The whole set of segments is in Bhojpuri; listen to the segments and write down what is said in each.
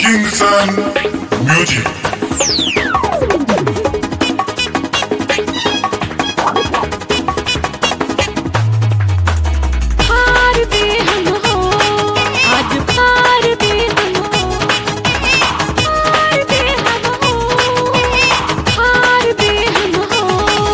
Kings and Music. हार दे हम हो आज हार दे हम हो हार दे हम हो हार दे हम हो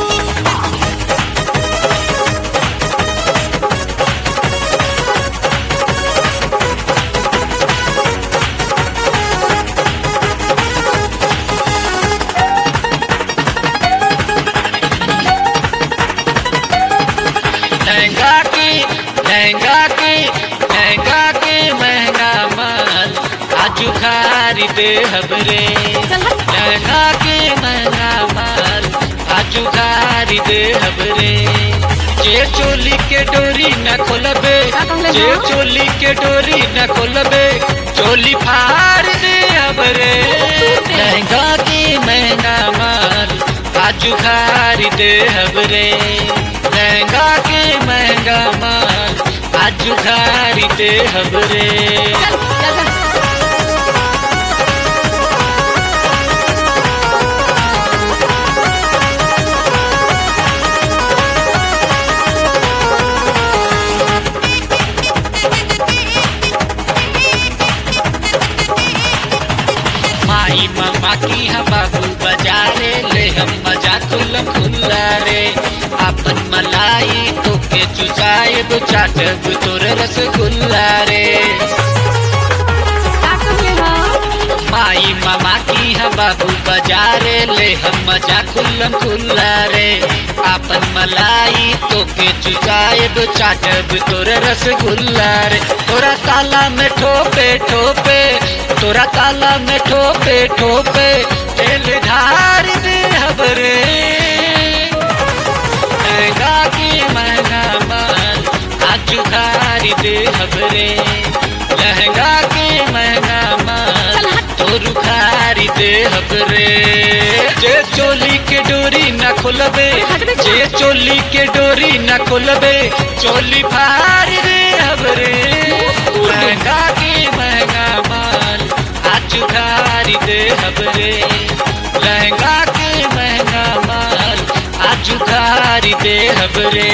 लहंगा की लहंगा की लहंगा की महंगा माल आजू खरीदे हबरे लहंगा की महंगा माल आजू खरीदे हबरे जे चोली के डोरी न खोलबे जे चोली के डोरी न खोलबे चोली फाड़ दे हबरे लहंगा की महंगा माल आजू खरीदे हबरे लहंगा के महंगा माल आजू खरीदे हबरे माई मामा की हम बाबू बजारे ले हम मजा खुल्लम खुल्ला रे अपन मलाई तो के चुचाए दो चाटब तोर रसगुल्ला रे का कहले हो माई मामा की हम बाबू बजारे ले हम मजा खुल्लम खुल्ला रे अपन मलाई तो के चुचाए दो चाटब तोर रसगुल्ला रे तोरा ताला में ठोपे ठोपे तोरा ताला में ठोपे ठोपे तेल ढार दे हबरे महंगा की महंगा माल आजू खारी दे हबरे लहंगा की महंगा माल तोरू खारी दे हबरे जे चोली के डोरी न खोलबे जे चोली के डोरी न खोलबे चोली फाड़ दे हबरे लहंगा की महंगा माल आजू खारी दे हबरे लहंगा के महंगा माल आजू खारी दे हबरे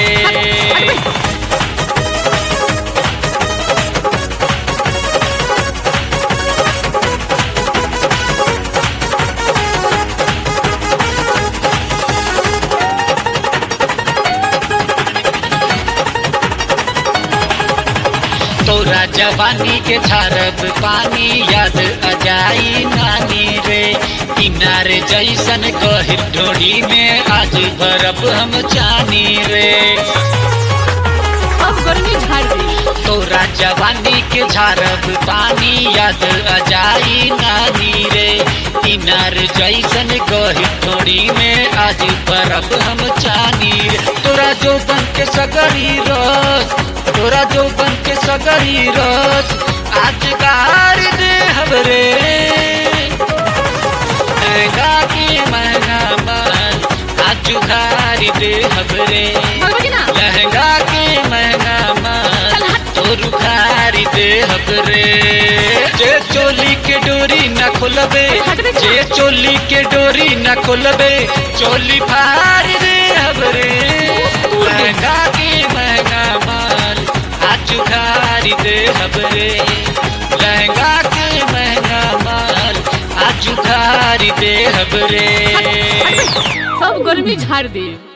तोरा जवानी के छारब पानी याद अजाई नानी रे किनारे जैसन गहिर ढोड़ी में आज भरब हम चानी रे अब गर्मी झाड़ दी तोरा जवानी के झारब पानी याद अजाई नानी रे किनार जैसन गहिर ढोड़ी में आज भरब हम चानी रे तोरा जो बन के सगरी रस तोरा जो बन के सगरी रस आज गार दे हबरे महंगा की महंगा माल आज खारी दे हबरे भगवती ना लहंगा के महंगा माल तोरू खारी दे हबरे जे चोली के डोरी न खोलबे जे चोली के डोरी न खोलबे चोली फाड़ दे हबरे लहंगा के महंगा माल आजू खारी दे हबरे लहंगा के महंगा माल आजू खारी दे हबरे सब गर्मी झाड़ दी